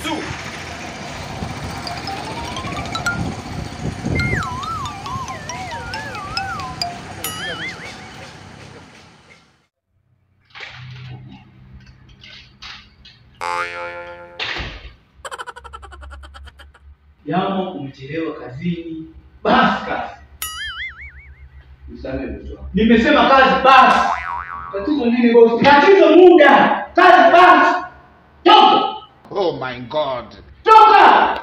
kisu. Yamo umechelewa kazini, basi kazi. Nisamehe bosi wangu. Nimesema kazi basi. Tatizo nini bosi? Tatizo muda, kazi basi. Toka, Oh my God. toka.